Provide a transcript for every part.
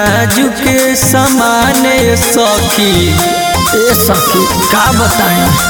नाजुक समान सखी ए सखी का बताएं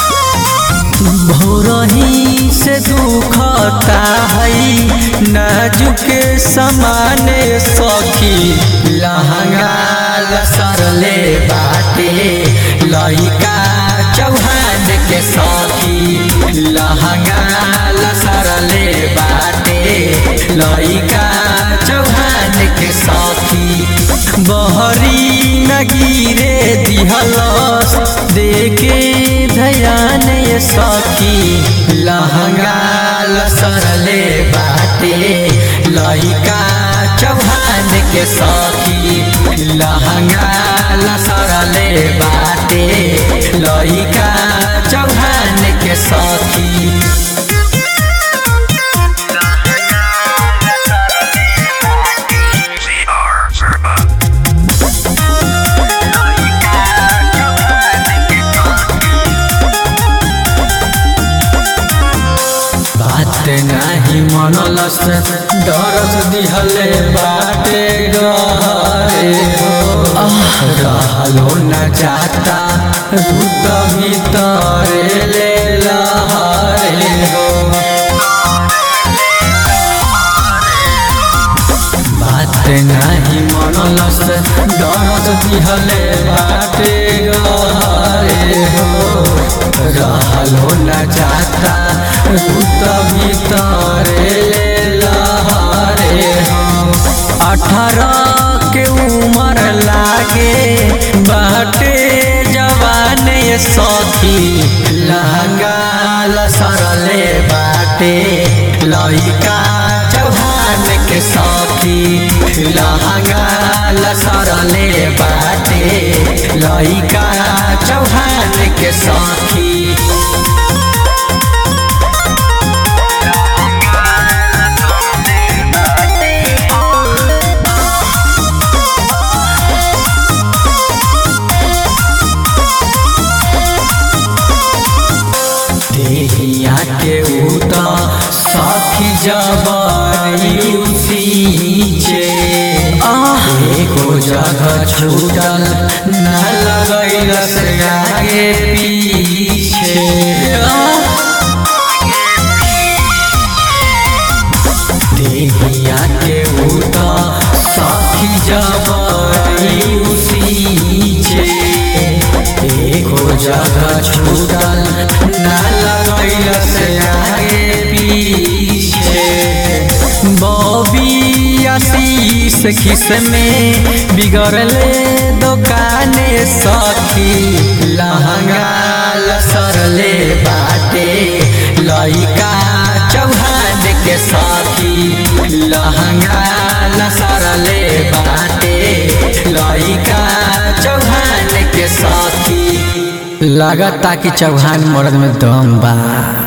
भोरही से दुखता है नाजुक समान सखी लहंगा लसरले बाटे लइका चौहान के सखी लहंगा लसरले बाटे लइका चौहान के सखी बहरी नगीरे दिहलस देखे ध्यान ये सखी लहंगा लसरले बाटे लइका चौहान के सखी लहंगा लसरले बाटे लइका चौहान के सखी बात नाही मनलस डरस दिहले बाटे गए रहलो न जाता रुत भीतर ले लहरे हो बात नाही मनलस डरस दिहले बाटे गए हो रहलो न जाता रुत भीतर ले लहरे हो अठारह के उम्र लागे बाटे जवान ये सखी लहंगा लसरले बाटे लइका चौहान के सखी लहंगा लसरले बाटे लइका चौहान के सखी देहिया के उता साथी जबाई सींचे एको जगह छूटल न लगैलस आगे पीछे देहिया के उता साथी जबाई सींचे एको जगह छूटल न लगैलस आगे पीछे बॉबी आशीष खिस में बिगड़ले दुकाने सखी लहंगा लसरले बाटे लइका चौहान के सखी लहंगा लसरले बाटे लइका चौहान के सखी लगता कि चौहान मर्द में दम बा